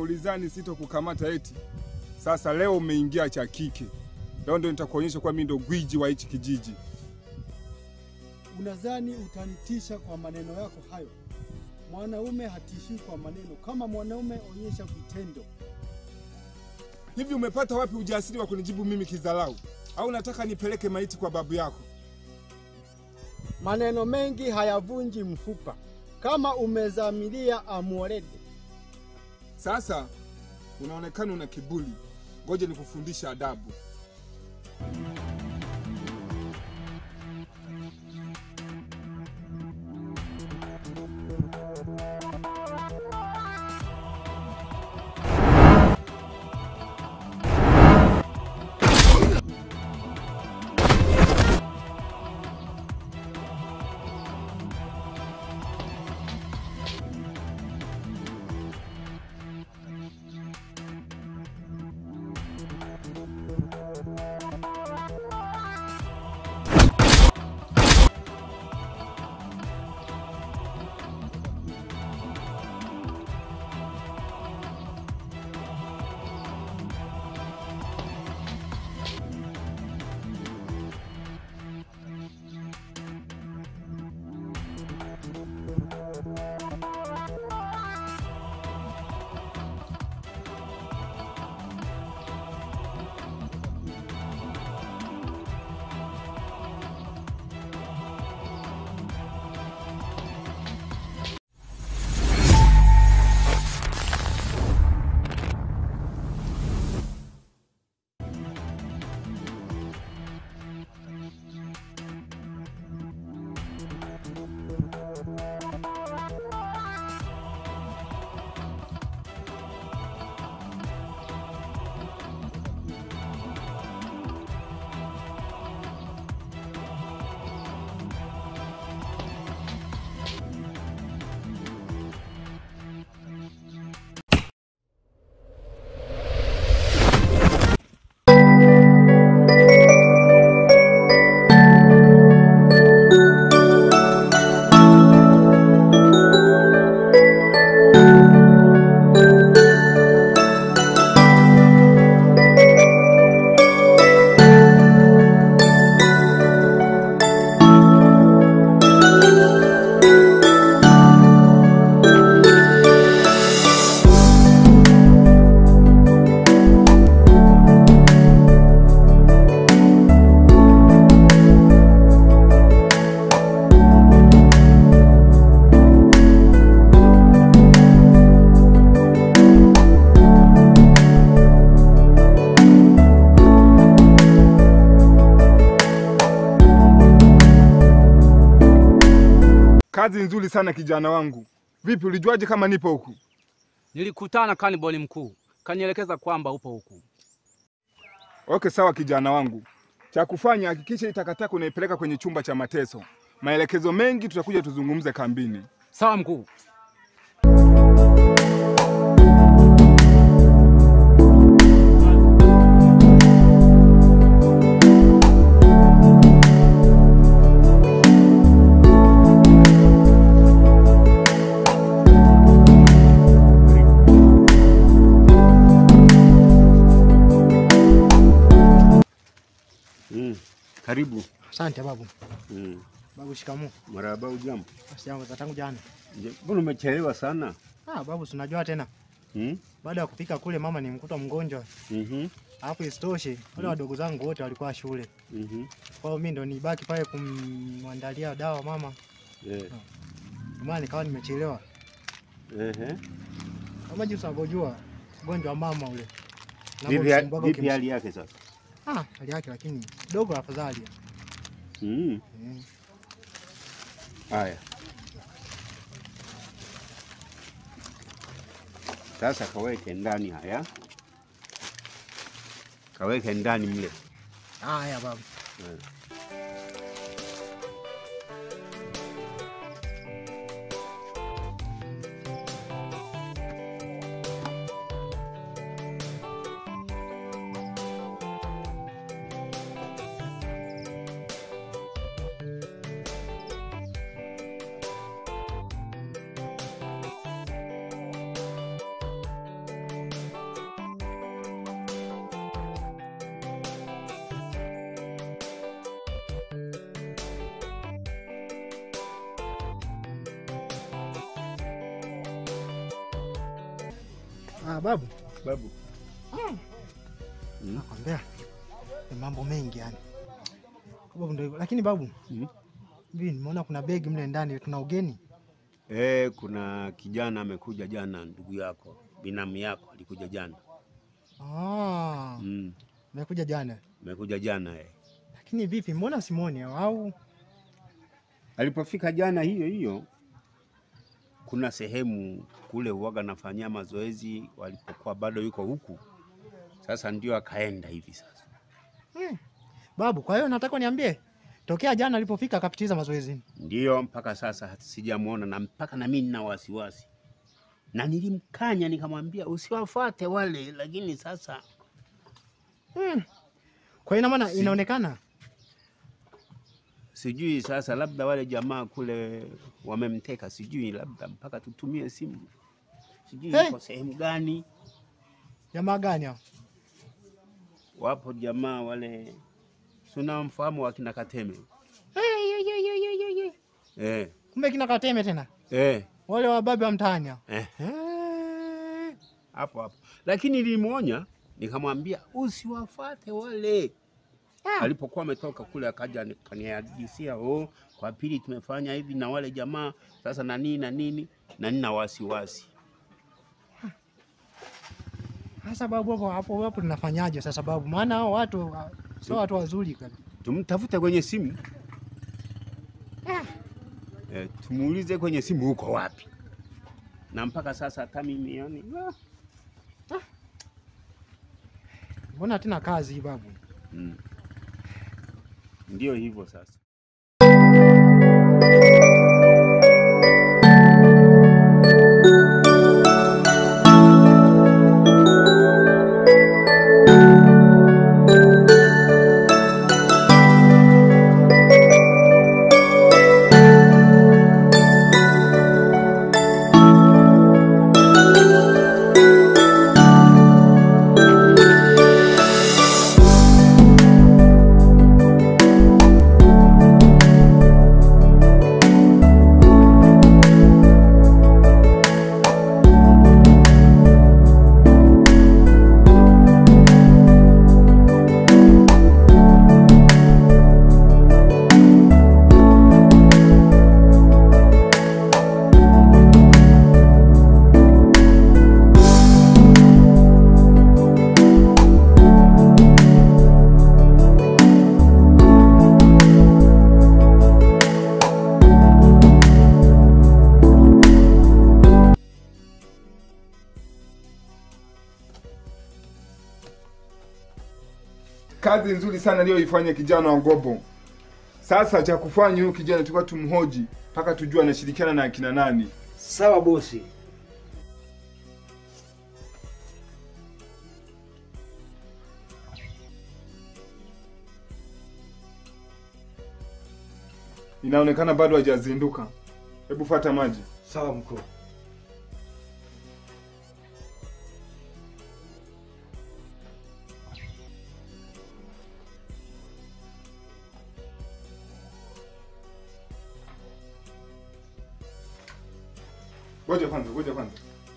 ulizani sitokukamata eti? Sasa leo umeingia cha kike, leo ndo nitakuonyesha kwa mimi ndo gwiji wa hichi kijiji. Unadhani utanitisha kwa maneno yako hayo? Mwanaume hatishii kwa maneno. Kama mwanaume, onyesha vitendo. Hivi umepata wapi ujasiri wa kunijibu mimi kidharau? Au nataka nipeleke maiti kwa babu yako? Maneno mengi hayavunji mfupa. Kama umezamilia amorede. Sasa unaonekana una kiburi, ngoja nikufundisha adabu. Kazi nzuri sana kijana wangu. Vipi, ulijuaje kama nipo huku? Nilikutana na kanibali mkuu, kanielekeza kwamba upo huku. Okay, sawa kijana wangu. Cha kufanya hakikisha hii takataka unaipeleka kwenye chumba cha mateso. Maelekezo mengi tutakuja tuzungumze kambini. Sawa mkuu. Mm. Karibu. Asante babu. Mm. Babu, shikamoo. Marahaba, ujambo? Sijambo za tangu jana. Je, Mbona umechelewa sana? Ah, babu, tunajua tena. Mm? Baada ya kupika kule mama nimkuta mgonjwa. Mhm. Alafu isitoshe wale wadogo zangu wote walikuwa shule. Mhm. Kwa hiyo mimi ndo nibaki pale kumwandalia dawa mama. Eh. Ndio maana nikawa nimechelewa. Ehe. Kama jinsi unavyojua ugonjwa wa mama ule. Vipi Unavyomsumbuaga vipi ukims- hali yake sasa? Ah, hali yake lakini kidogo afadhali. Mm. Eh. Haya. Sasa kaweke ndani haya. Kaweke ndani mle. Haya babu. Eh. Ah, babu, Babu. Mm. nakwambia ni mambo mengi yani. Babu ndio hivyo. Lakini babu, Mm. hivi nimeona kuna begi mle ndani, tuna ugeni. Eh, kuna kijana amekuja jana, ndugu yako, binamu yako alikuja jana. Ah, Mm. amekuja jana. Amekuja jana eh. Lakini vipi, mbona simuoni au? Alipofika jana hiyo hiyo, kuna sehemu kule huwaga nafanyia mazoezi walipokuwa bado yuko huku. Sasa ndio akaenda hivi sasa. Hmm. Babu, kwa hiyo nataka niambie tokea jana alipofika akapitiza mazoezini. Ndio mpaka sasa sijamuona, na mpaka na mimi nina wasiwasi, na nilimkanya nikamwambia usiwafuate wale, lakini sasa Hmm. Kwa hiyo ina maana Si- inaonekana sijui sasa, labda wale jamaa kule wamemteka, sijui labda mpaka tutumie simu, sijui Hey! yuko sehemu gani. jamaa gani hao? Wapo jamaa wale, si unamfahamu wakina Kateme Hey, ye, ye, ye, ye, ye, ye. eh, Kumbe kina Kateme tena eh, wale wababe wa mtaani hao. eh, Eh. hapo hapo, lakini nilimwonya nikamwambia usiwafuate wale. Ah. Alipokuwa ametoka kule akaja kanihadisia, oh, kwa pili tumefanya hivi na wale jamaa sasa na nini na nini, na nina wasiwasi. Sasa babu, hapo hapo hapo tunafanyaje sasa babu? Maana hao watu ah, sio watu wazuri kabisa. Tumtafute kwenye simu Ah. eh, tumuulize kwenye simu huko wapi, na mpaka sasa hata mimi yani ah. Mbona tena kazi hii babu? mm. Ndio hivyo sasa. Kazi nzuri sana aliyoifanya kijana wa Gobo. Sasa cha kufanya huyu kijana tulikuwa tumhoji mpaka tujue anashirikiana na akina nani. Sawa bosi. Inaonekana bado hajazinduka. Hebu fata maji. Sawa mkuu. Ngoja kwanza, ngoja kwanza.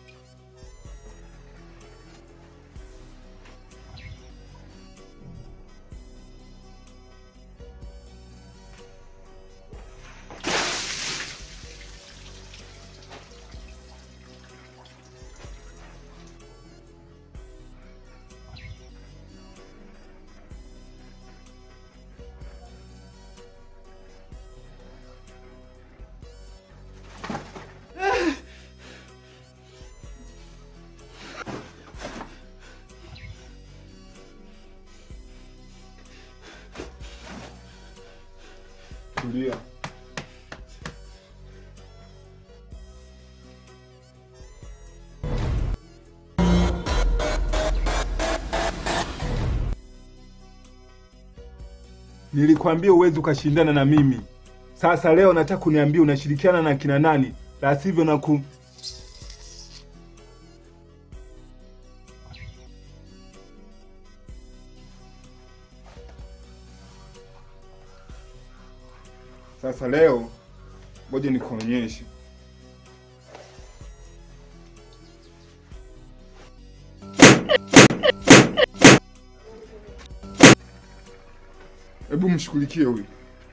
Tulia. Nilikwambia uwezi ukashindana na mimi. Sasa leo nataka kuniambia unashirikiana na kina nani, la sivyo na ku Sasa leo ngoja nikuonyeshe. Hebu mshughulikie huyu.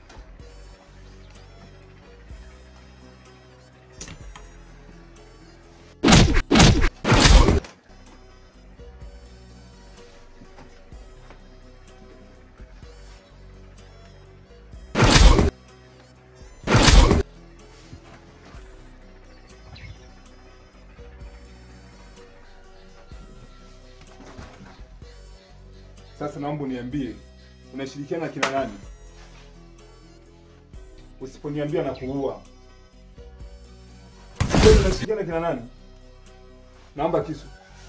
Sasa naomba uniambie unashirikiana na kina nani? Usiponiambia na kuua. Wewe unashirikiana na kina nani? Naomba kisu.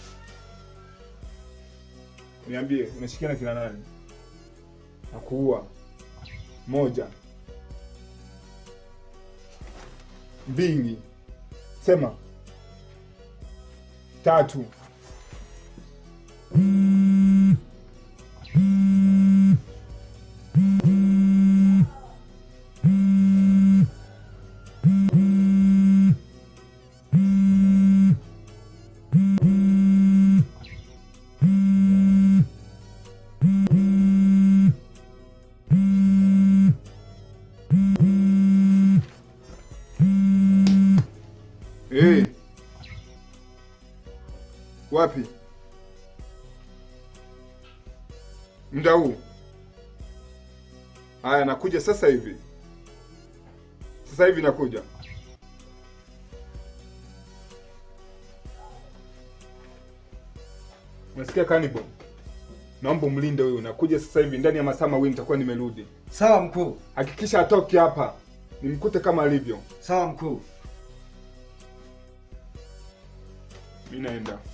Niambie unashirikiana na kina nani? Na kuua. Moja. Mbili. Sema. Tatu. Eh. Wapi? Muda huu? Haya, nakuja sasa hivi. Sasa hivi nakuja. Unasikia Cannibal? Naomba umlinde huyu. Nakuja sasa hivi, ndani ya masaa mawili nitakuwa nimerudi. Sawa mkuu. Hakikisha atoke hapa, nimkute kama alivyo. Sawa mkuu. Mimi naenda.